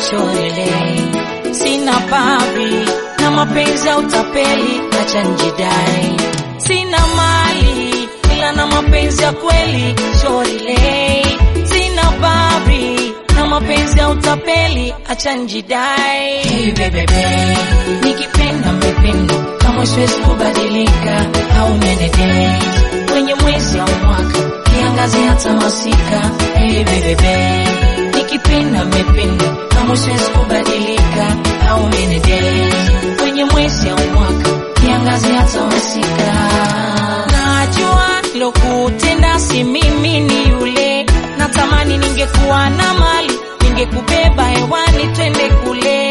shorele, sina babi na mapenzi ya utapeli, acha njidai, sina mali ila na mapenzi ya kweli shorele, sina babi na mapenzi ya utapeli, acha njidai. Hey, bebebe, nikipenda mmependa, kama siwezi kubadilika au menede kwenye mwezi au mwaka kiangazi hata masika. Hey, bebebe, nikipenda mmependa, kama siwezi kubadilika au menede kwenye mwezi au mwaka kiangazi hata masika. Najua lokutenda si mimi, ni yule natamani ningekuwa na mali ningekubeba hewani twende kule.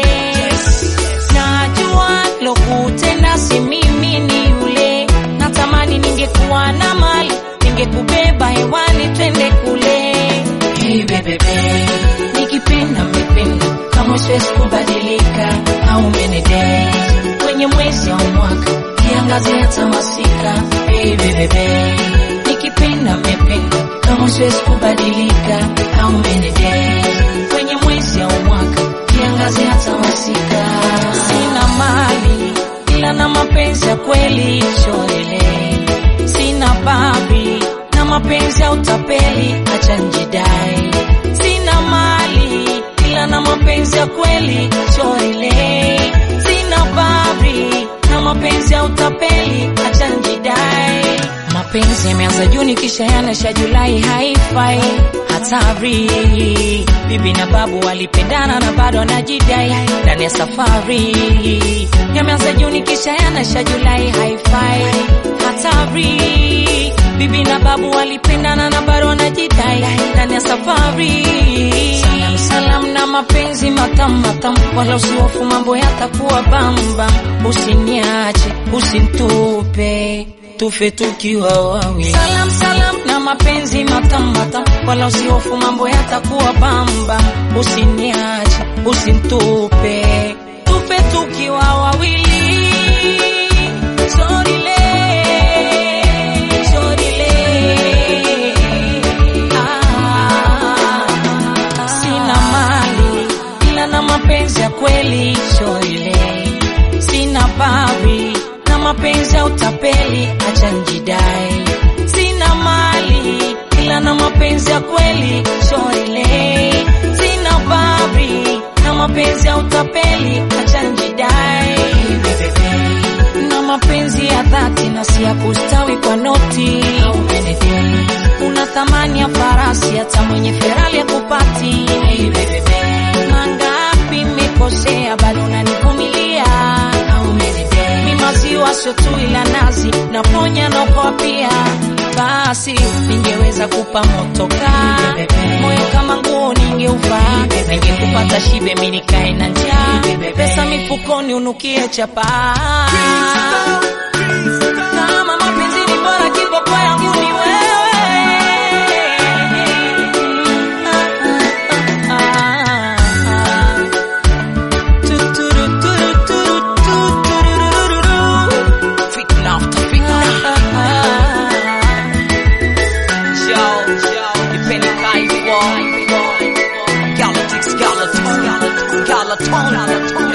Najua lokutenda si mimi, ni yule natamani ningekuwa na mali ningekubeba hewani twende kule. Hey, bebebe, nikipenda mmependa, kama siwezi kubadilika au menede kwenye mwezi au mwaka kiangazi hata masika. Hey, bebebe, nikipenda mmependa, kama siwezi kubadilika au menede kwenye mwezi au mwaka kiangazi hata masika. Sina mali ila na mapenzi ya kweli shorele, sina babi na mapenzi ya utapeli, acha njidai. Sina mali ila na mapenzi ya kweli shorele, sina babi na mapenzi ya utapeli, acha njidai. Mapenzi yameanza Juni kisha yanasha Julai, haifai hatari. Bibi na babu walipendana na bado wanajidai ndani ya safari. Yameanza Juni kisha yanasha Julai, haifai hatari. Bibi na babu walipendana na bado wanajidai ndani ya safari. Salam salam na mapenzi matamu matamu, wala usihofu mambo yatakuwa bamba. Usiniache, usinitupe tufe tukiwa wawili. Salam salam na mapenzi matamu matamu, wala usihofu mambo yatakuwa bamba. Usiniache, usinitupe tufe tukiwa wawili. Sorile, sorile, ah, sina mali ila na mapenzi ya kweli shorile, sina babi na mapenzi ya utapeli, acha njidai. Sina mali ila na mapenzi ya kweli shorile, sina babi na mapenzi ya utapeli, acha njidai. Na mapenzi ya dhati na si ya kustawi kwa noti au benefit. Una thamani ya farasi hata mwenye Ferrari akupati. Hey, bebebe, mangapi mmekosea bado unanivumilia au menede. Mi maziwa sio tu ila nazi naponya na ukoa pia. Basi ningeweza kupa motoka moyo kama nguo ningeuvaa, ningekupata shibe mi nikae na njaa, pesa mifukoni unukie chapaa kama mapenzi ni bora, kiboko yangu ni wewe. Ah, ah, ah. Tuturu, turu, turu, tuturururu. Fitna after fitna. Yo, depending how you want. Galactics, galactics, galactics, galaton.